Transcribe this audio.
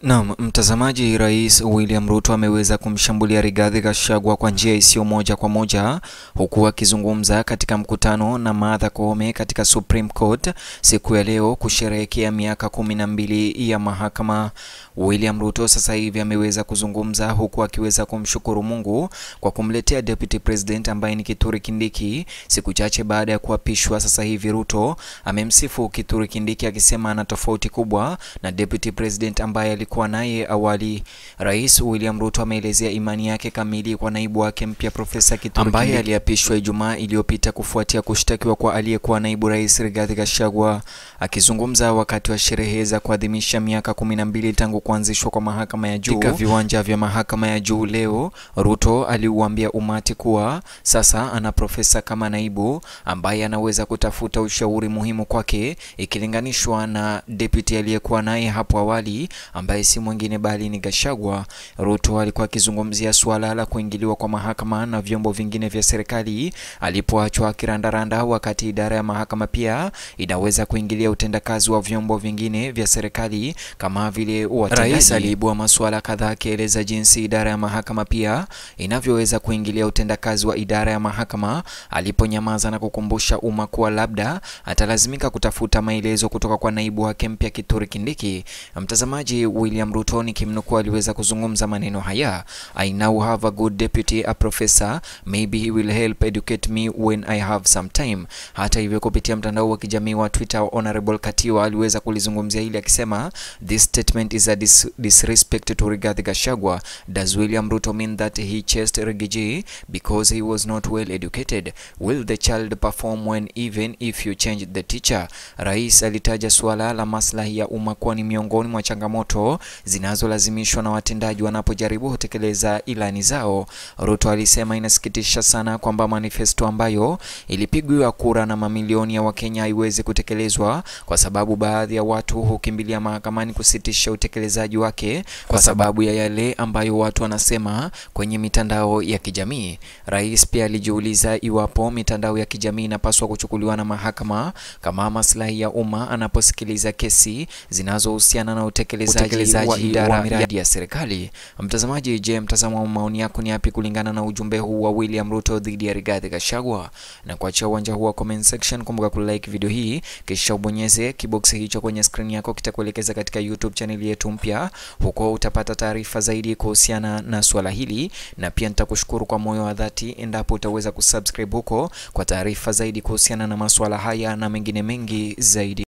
Naam, mtazamaji, Rais William Ruto ameweza kumshambulia Rigathi Gachagua kwa njia isiyo moja kwa moja huku akizungumza katika mkutano na Martha Koome katika Supreme Court siku ya leo kusherehekea miaka kumi na mbili ya mahakama. William Ruto sasa hivi ameweza kuzungumza huku akiweza kumshukuru Mungu kwa kumletea Deputy President ambaye ni Kithure Kindiki siku chache baada ya kuapishwa. Sasa hivi Ruto amemsifu Kithure Kindiki akisema ana tofauti kubwa na Deputy President ambaye alikuwa naye awali. Rais William Ruto ameelezea imani yake kamili kwa naibu wake mpya Profesa Kithure ambaye Kindiki aliapishwa Ijumaa iliyopita kufuatia kushtakiwa kwa aliyekuwa naibu rais Rigathi Gachagua. Akizungumza wakati wa sherehe za kuadhimisha miaka kumi na mbili tangu kuanzishwa kwa mahakama ya juu katika viwanja vya mahakama ya juu leo, Ruto aliuambia umati kuwa sasa ana profesa kama naibu ambaye anaweza kutafuta ushauri muhimu kwake ikilinganishwa na deputy aliyekuwa naye hapo awali ambaye si mwingine bali ni Gachagua. Ruto alikuwa akizungumzia suala la kuingiliwa kwa mahakama na vyombo vingine vya serikali alipoachwa kirandaranda, wakati idara ya mahakama pia inaweza kuingilia utendakazi wa vyombo vingine vya serikali kama vile watendaji. Rais aliibua masuala kadhaa akieleza jinsi idara ya mahakama pia inavyoweza kuingilia utendakazi wa idara ya mahakama, aliponyamaza na kukumbusha umma kuwa labda atalazimika kutafuta maelezo kutoka kwa naibu wake mpya Kithure Kindiki. Mtazamaji, William Ruto nikimnukuu, aliweza kuzungumza maneno haya: I now have a good deputy, a professor, maybe he will help educate me when I have some time. Hata hivyo, kupitia mtandao wa kijamii wa Twitter, Honorable Katiwa aliweza kulizungumzia hili akisema, this statement is a dis disrespect to Rigathi Gachagua. Does William Ruto mean that he chased Rigiji because he was not well educated? Will the child perform when even if you change the teacher? Rais alitaja suala la maslahi ya umma kuwa ni miongoni mwa changamoto zinazolazimishwa na watendaji wanapojaribu kutekeleza ilani zao. Ruto alisema inasikitisha sana kwamba manifesto ambayo ilipigwa kura na mamilioni ya Wakenya haiwezi kutekelezwa kwa sababu baadhi ya watu hukimbilia mahakamani kusitisha utekelezaji wake kwa sababu ya yale ambayo watu wanasema kwenye mitandao ya kijamii. Rais pia alijiuliza iwapo mitandao ya kijamii inapaswa kuchukuliwa na mahakama kama maslahi ya umma anaposikiliza kesi zinazohusiana na utekelezaji wa idara ya miradi ya serikali. Mtazamaji, je, mtazamo wa maoni yako ni yapi kulingana na ujumbe huu wa William Ruto dhidi ya Rigathi Gachagua? Na kuachia uwanja huu wa comment section, kumbuka kulike video hii kisha ubonyeze kiboksi hicho kwenye screen yako, kitakuelekeza katika YouTube channel yetu mpya. Huko utapata taarifa zaidi kuhusiana na swala hili, na pia nitakushukuru kwa moyo wa dhati endapo utaweza kusubscribe huko kwa taarifa zaidi kuhusiana na masuala haya na mengine mengi zaidi.